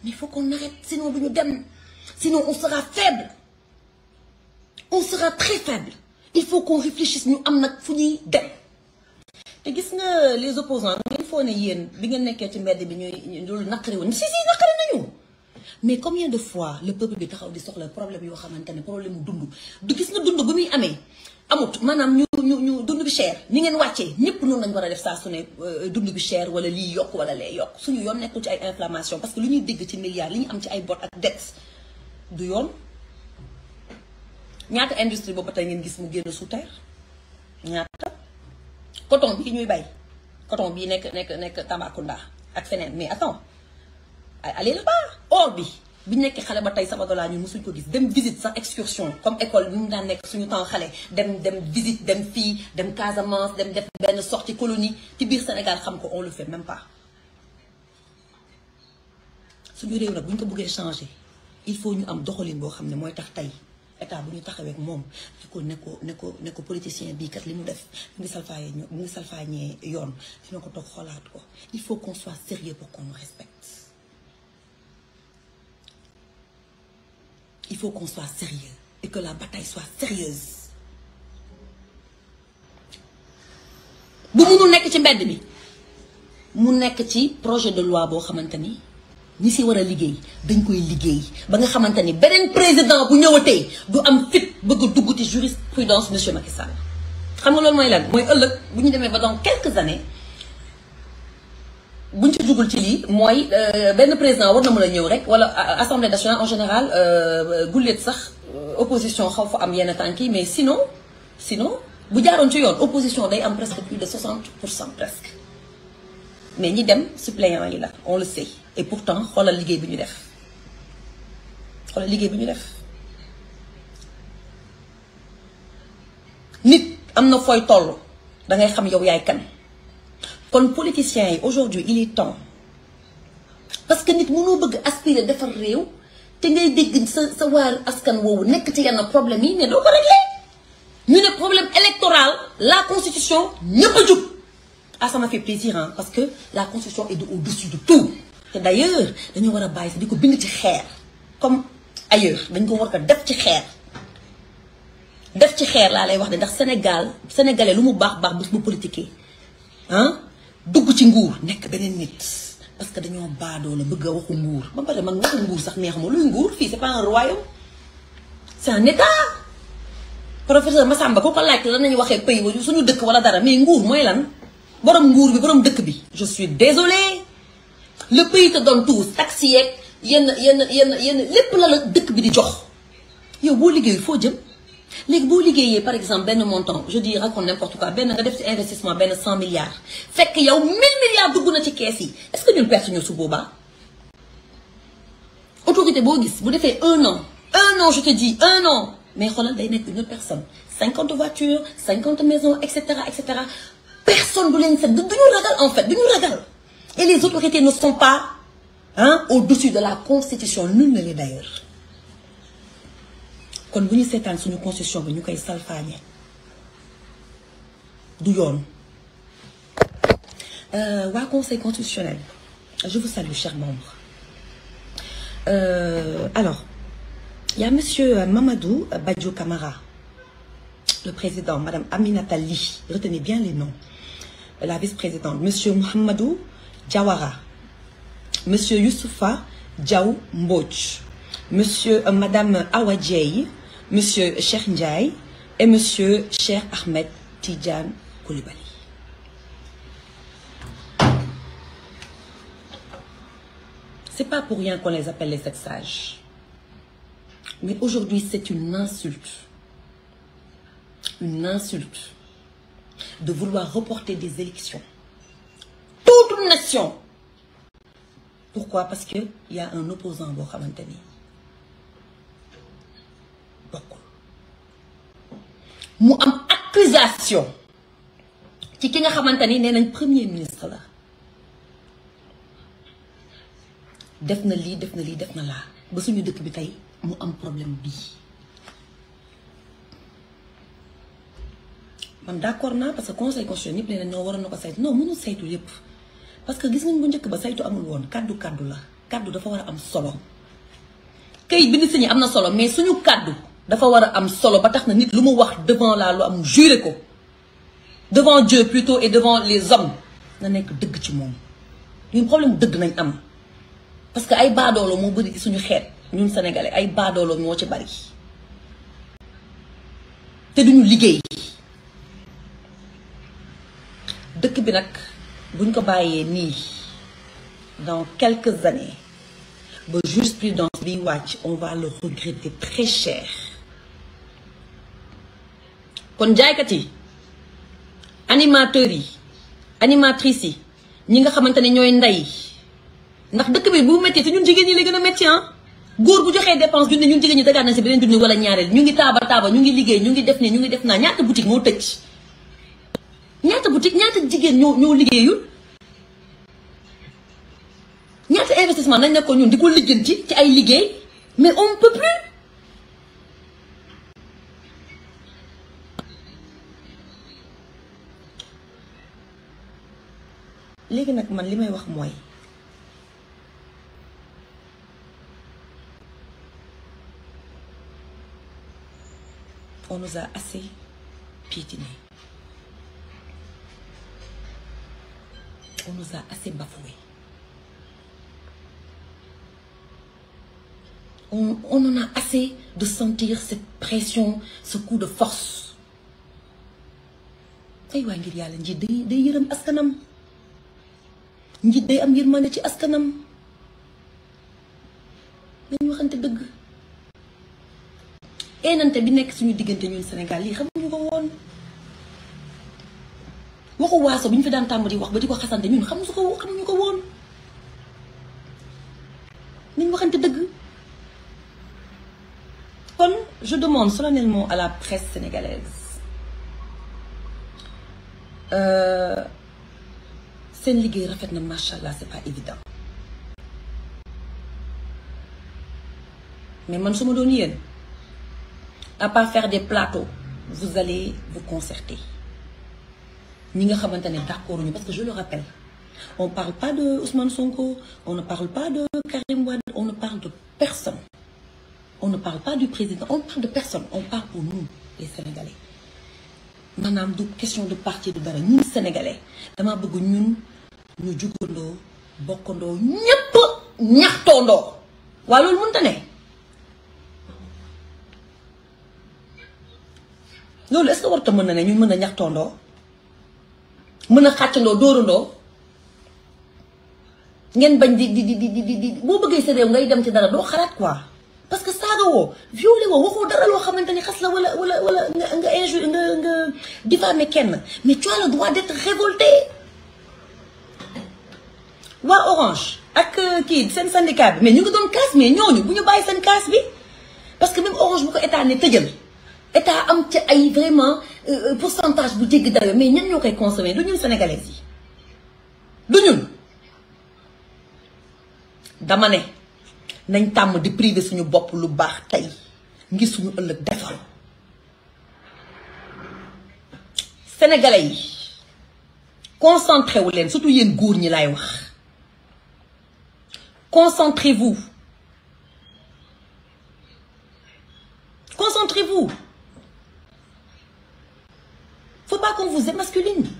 mais il faut qu'on arrête sinon du ñu dem sinon on sera faible on sera très faible il faut qu'on réfléchisse ñu am nag fu ñuy dem te gis nga les opposants ngeen foo ne yéen bi ngeen nekkee ci mbedd bi ñuy loolu naqari woon si si naqari nañu mais combien de fois le peuple bi taxaw di soxla problème yoo xamante ne problème mu dund du gis nga dund bu muy amee amut maanaam ñu ñu ñu dund bi cher ni ngeen wàccee ñëpp noonu lañ war a def saa su ne dund bi cher wala lii yokk wala lee yokk suñu yoon nekkul ci ay inflammation parce que lu ñuy dégg ci milliards li ñu am ci ay bor ak dette du yoon ñaata industrie boobu tey ngeen gis mu génn sous terre ñaata coton bii ñuy bay coton bii nekk nekk nekk Tambacounda ak feneen mais attends allez là-bas or bi bi ñu nekkee xale ba tey Sabodala ñun mosuñ ko gis dem visite sax excursion comme école bi mu daan nekk suñu temps xale dem dem visite dem fii dem Casamance dem def benn sortie colonie ci biir Sénégal xam ko on le fait même pas suñu réew nag bu ñu ko bëggee changer il faut ñu am doxalin boo xam ne mooy tax tey état bu ñu taxawee ak moom di ko ne ko ne ko ne ko politicien bii kat li mu def mu ngi salfaaye mu ngi salfaañee yoon dina ko toog xoolaat ko il faut qu'on soit sérieux pour qu'on nous respecte il faut qu'on soit sérieux et que la bataille soit sérieuse bu munul nekk ci mbedd mi mu nekk ci projet de loi boo xamante ni ñi si war a liggéey dañ koy liggéey ba nga xamante ni beneen président bu ñëwatee du am fit bëgg a dugg ci jurisprudence monsieur Macky Sall xam nga loolu mooy lan mooy ëllëg bu ñu demee ba dans quelques années buñ ci dugul ci lii mooy benn président war na mën a ñëw rek wala assemblée nationale en général gulleet sax opposition xaw fa am yenn tànk yi mais sinon sinon bu jaaroon ci yoon opposition day am presque plus de 60 pour cent presque mais ñi dem suppléants yi la on le sait et pourtant xoolal liggéey bi ñu def xoolal liggéey bi ñu def nit am na fooy toll da ngay xam yow yaay kan kon politiciens yi aujourd'hui il est temps parce que nit mënoo bëgg aspirer defar réew te ngay dégg sa sa waar askan woowu nekk ci yenn problème yi ne doo ko régler ñu ne problème électoral la constitution ñëpp a jug ah ça m'a fait plaisir hein parce que la constitution est de au-dessus de tout te d'ailleurs dañoo war a bàyyi sax di ko bind ci xeer comme ailleurs dañ ko war ko def ci xeer def ci xeer laa lay wax de ndax Sénégal sénégalais lu mu baax baax bés bu politiqué ah dugg ci nguur nekk beneen nit parce que dañoo baadoo la bëgg a waxu nguur ba pare man waxu nguur sax neex ma luy nguur fii c'est pas un royaume c'est un état professeur Massamba ku ko laaj lan nañu waxee pays wa suñu dëkk wala dara mais nguur mooy lan borom nguur bi borom dëkk bi je suis désolée le pays te donne tout taxes yeeg yenn yenn yenn yenn lépp la la dëkk bi di jox yow boo liggéeyul foo jëm léegi boo liggéeyee par exemple benn montant je dis raconte n'importe quoi benn nga def ci investissement benn cent milliards fekk yow mille milliards dugg na ci kees yi est-ce que ñun perte ñu su boobaa autorité boo gis bu defee un an un an je te dis un an mais xoolal day nekk une autre personne cinquante voitures cinquante maisons et cetera et cetera personne du leen set du ñu ragal en fait du ñu ragal et les autorités ne sont pas hein au-dessus de la constitution nul ne l'est d'ailleurs kon bu ñu seetaan suñu constitution bi ñu koy salfaañe du yoon waa conseil constitutionnel je vous salue chers membres euh, alors il y a monsieur Mamadou Badjo Camara le président madame Aminata Ly retenez bien les noms la vice-présidente monsieur Mouhamadou Diawara monsieur Youssoufa Diaw Mbodj monsieur euh, madame Awa Dieye monsieur Cheikh Ndiaye et monsieur Cheikh Ahmed Tidiane Koulibaly c'est pas pour rien qu'on les appelle les sept sages mais aujourd'hui c'est une insulte une insulte de vouloir reporter des élections toute une nation pourquoi parce que il y a un opposant boo xamante ni bokkul mu am accusation ci ki nga xamante ni nee nañ premier ministre la def na lii def na lii def na laa ba suñu dëkk bi tey mu am problème bii man d'accord naa parce que conseil constitutionnel ñëpp nee na ñoo waroon na ko saytu non mënul saytu yépp parce que gis nañ bu njëkk ba saytu amul woon kaddu kaddu la kàddu dafa war a am solo kayit bi ni signé am na solo mais suñu kàddu dafa war a am solo ba tax na nit lu mu wax devant la loi am juré ko devant Dieu plutôt et devant les hommes na nekk dëgg ci moom ñun problème dëgg nañ am parce que ay baadoolo moo bëri ci suñu xeet ñun sénégalais ay baadoolo moo ci bari te duñu liggéey dëkk bi nag buñ ko bàyyee nii dans quelques années ba jurisprudence biy wàcc on va le regretter très cher kon jaaykat yi animateurs yi animatrices yi ñi nga xamante ne ñooy ndey ndax dëkk bi bu métti te ñun jigéen ñi lay gën a métti ah góor bu joxee dépense junne ñun jigéen ñi dagaat na si beneen junne wala ñaareel ñu ngi taaba taaba ñu ngi liggéey ñu ngi def ni ñu ngi def naa ñaata boutique moo tëj ñaata boutique ñaata jigéen ñoo ñoo liggéeyul ñaata investissement nañ ne ko ñun di ko lijjanti ci ay liggéey mais on ne peut plus léegi nag man li may wax mooy on nous a assez piétiné on nous a assez bafoué on on en a assez de sentir cette pression ce coup de force ay waa ngir yàlla njiit day day yërëm askanam njiit day am yërmande ci askanam nañu waxante dëgg eenante bi nekk suñu diggante ñun Sénégal lii xamuñu ko woon waxu waaso bi ñu fi daan tàmm di wax ba di ko xasante ñun xamuñu ko xamuñu ko woon nañ waxante dëgg kon je demande solennellement à la presse sénégalaise seen liggéey rafet na macha allah c'est pas évident mais man su ma doon yéen à part faire des plateaux vous allez vous concerter ñi nga xamante ne d'accord ñu parce que je le rappelle on parle pas de Ousmane Sonko on ne parle pas de Karim Wade on ne parle de personne on ne parle pas du président on parle de personne on parle pour nous les Sénégalais maanaam du question de parti du dara ñun Sénégalais dama bëgg ñun ñu jugandoo bokkandoo ñépp ñaxtoondoo waaye loolu mënta ne loolu est-ce que warta mën na ne ñu mën a ñaxtoondoo mën a xàccandoo dóorandoo ngeen bañ di di di di di di boo bëggee sa réew ngay dem ci dara doo xalaat quoi parce que saaga woo violé woo waxoo dara loo xamante ni xas la wala wala wala nga nga injure nga nga diffamer kenn mais tu as le droit d'être révolté waa Orange ak kii seen syndicat bi mais ñu ngi doon casse mais ñooñu bu ñu bàyyi seen casse bi parce que même Orange bu ko état ne tëjal état am ci ay vraiment pourcentage bu jéggi dayo mais ñan ñoo koy consommer du ñun sénégalais yi du ñun dama ne nañ tàmm di privé suñu bopp lu baax tey ngir suñu ëllëg defal sénégalais yi concentré wu leen surtout yéen góor ñi laay wax concentrez-vous concentrez-vous faut pas qu'on vous émasculine